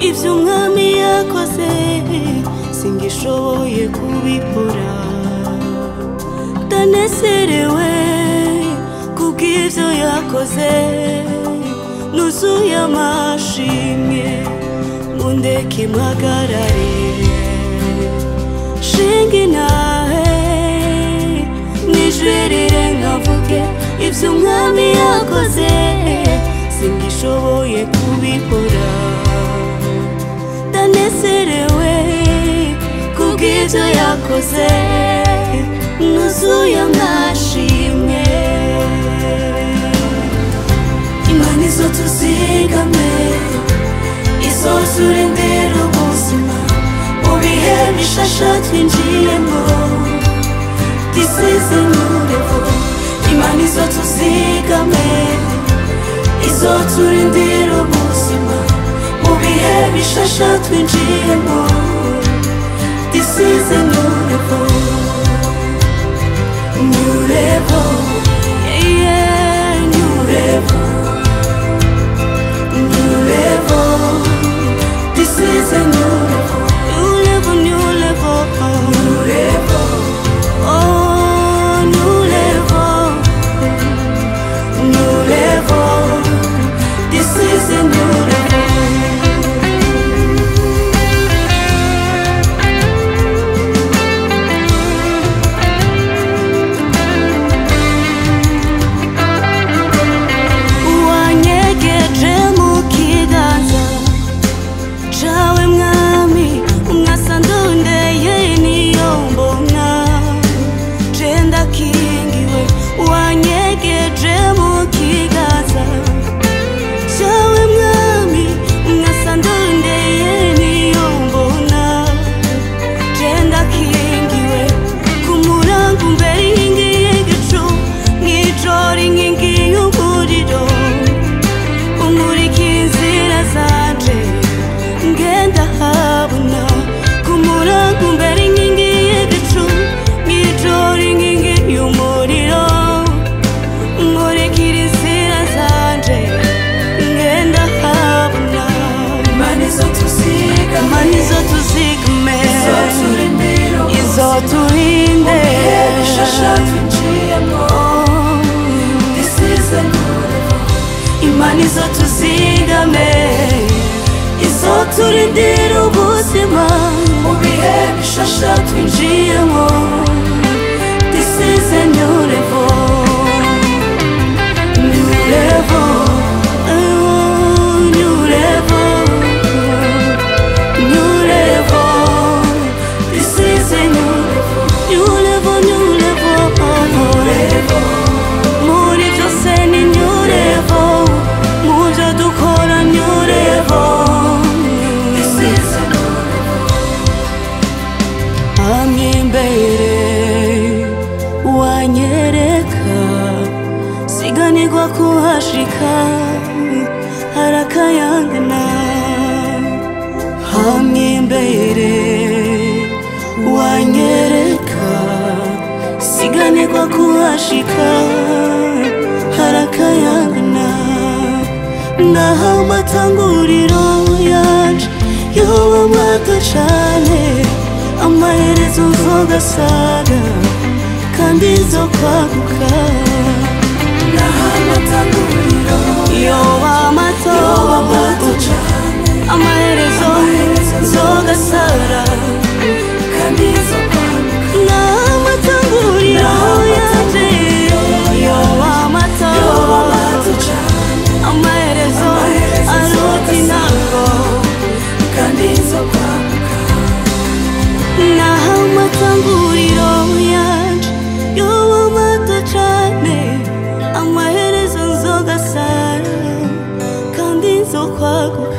ibyo umwami yakoze singishoboye kubikora ndanezerewe kubw'ibyo yakoze nuzuye amashimwe mundeke mpagarare shinga inahe nijwerere nkavuge ibyo umwami yakoze singishoboye kubikora ndanezerewe kubw'ibyo yakoze nuzuye amashimwe imana izo tuzigame izo turindira ubuzima mu bihe bishasha twinjiyemo disize nurevo imana izo tuzigame izo turindira ubuzima mu bihe bishasha twinjiyemo disize nurevo nurevo yeah, nurevo New level. This is a new level. New level, new level. New level. Oh, new level. New level. This is a new level. wanyegeje mu kiganza cawe mwami umwasa ndondeye niyo mbona je ndakingiwe wanyegeje mu kiganza cawe mwami umwasa ndondeye niyo mbona je ndakingiwe ku murango mbere y'inkingi y'igicu mw'ijoro inkingi y'umuriro umurikira inzira zanje ngenda habona ku murango mbere inkingi y'igicu mw'ijoro inkingi y'umuriro umurikira inzira zanje ngenda habona imana izo tuziga imana izo tuzigame izo turindira izo turinde bihe bishasha twinjiyemo disize nurevo imana izo tuzigame izo turindira ubuzima mu bihe bishasha twinjiyemo this is a new level new level oh, new level new level this is a new level new level new level new level muri byose ni new level mu byo dukora new level disize nurevo hamwe imbere wanyereka siganirwa kuhashika harakayangana hamwe imbere wanyereka siganirwa kuhashika harakayangana naho amatanguriro yaje yoba mato cane amaherezo nzogasaga kandi zo kwaguka naho amatanguriro yoba mato yoba mato cane amaherezo nzogasara kandi izo kwaguka n'amatanguriro yaje yoba mato yoba mato cane amaherezo Amaherezo aruta intango kandi izo kwaguka naho amatanguriro yaje yoba mato cane amaherezo nzogasara kandi nzokwaguka